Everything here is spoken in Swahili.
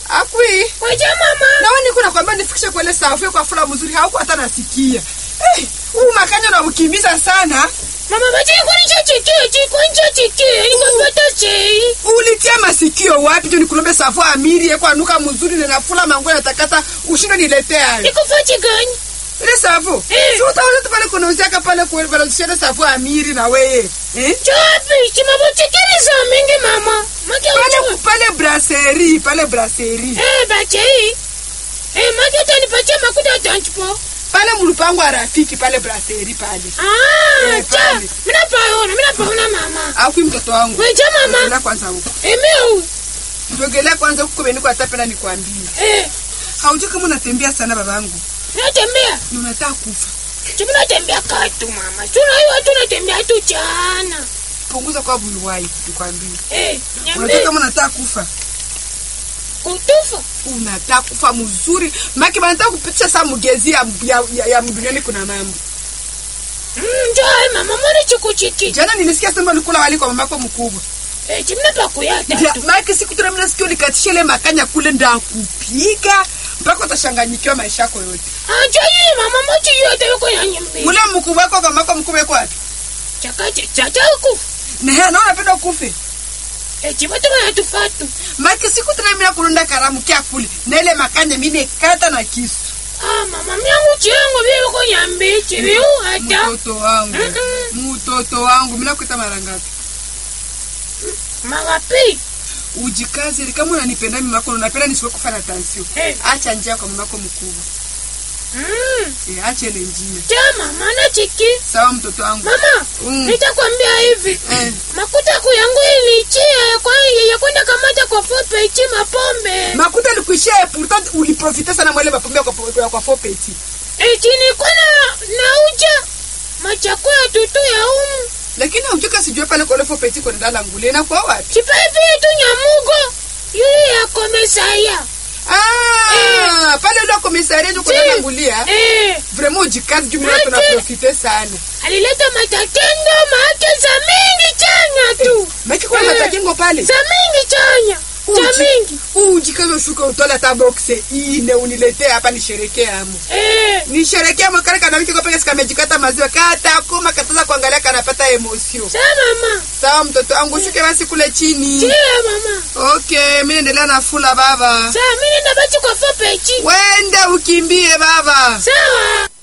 Akwi. Waje mama. Na wewe niko nakwambia nifikishe kwa ile safu kwa fula mzuri hauko hata nasikia. Eh, huu makanya na ukimbiza sana. Mama waje kwani cha chiki, chiki kwani cha chiki. Nikapata chei. Ulitia masikio wapi tu nikulombe safu amiri kwa nuka mzuri na nafula mangu na takata ushinde niletea. Nikufuati gani? Ile safu. Eh. Si utaona tu pale kuna usiaka pale kwa pale ushinde safu amiri na wewe. Eh? Chapi, chimabotikiri za mingi mama. Make Pale ujue. pale brasserie, pale brasserie. Eh, bachei. Eh, make utanipatia makuta ya tanchipo. Pale mlupango wa rafiki pale brasserie pale. Ah, Eh, cha. pale. Mina paona, mina paona mama. Akwi mtoto wangu. Waje mama. Ndogelea kwanza huko. Emeu. Ndogelea kwanza huko beni kwa tapena nikwambie. Eh, Haujui kama unatembea sana babangu. natembea. Ni unataka kufa. Chimi natembea katu mama. Tuna hiyo watu natembea tu jana. Punguza kwa buluwai nikwambie. Eh, Unajua nyambe kama unataka kufa. kutufa. Unataka kufa mzuri. Maki banataka kupitisha saa mugezi ya, ya, ya, ya duniani kuna mambo. Mm, njoo mama mbona chikuchiki. Jana nilisikia sema ulikula wali kwa mamako mkubwa. Eh, chimi napakuyata Ja, tu. Maki siku tena mimi nasikia ulikatisha ile makanya kule ndakupiga mpaka utashanganyikiwa maisha yako yote. Acha hii mama mochi yote yuko ya nyambe. Ule mkubwa wako kwa mamako mkubwa yuko wapi? Chakache chacha huku. Na yeye anaona unapenda kufe. Eh, chima tu tufatu. Maki siku tena mimi nakulunda karamu kia kule. Na ile makanya mimi nikata na kisu. Ah, mama myangu chengo vile yuko nyambe. Chibi huu hata. Mtoto wangu. Mm-mm. Mtoto wangu mimi nakuita mara ngapi? Magapi. Ujikaze ili kama unanipenda mimi wako unapenda nisiwe kufa na tansio. Eh. Acha njia kwa mamako mkubwa. Mm. Eh, acha ile njia. Cha mama na chiki. Sawa mtoto wangu. Mama, Mm. nitakwambia hivi. Eh. Makuta yangu yangu ilichia ya kwa ya kwenda kamata kwa fope ichi mapombe. Makuta likuishia pourtant uliprofite sana mwele mapombe kwa kwa, kwa fopeti. Eti nilikuwa na nauja machakula tutu ya umu. Lakini haujuka sijue pale kwa ile fopeti kwa ndala ngule na kwa wapi? Chipepi tu nyamugo. Yule ya komesaya. Ah, pale ule komisaria ndio kwa ndala ngulia. Eh, Vraiment ujikaze juu mimi Ati. tunaprofite sana. alileta matatendo maake za mingi chanya tu. Maki kwa Eh. matajengo pale. Za mingi chanya. Za Uji- mingi. Ujikaze ushuka utola hata boxe ine uniletee hapa nisherekee amo. Eh, nisherekea mwakale kana wiki kopeka sikamejikata maziwa kata kuma kataza kuangalia kanapata emosio sa mama. sawa mtoto wangu shuke basi kule chini Chia mama. okay mi naendelea na fula baba Sa mimi nenda basi kwa fope ichi. wende ukimbie baba Sawa.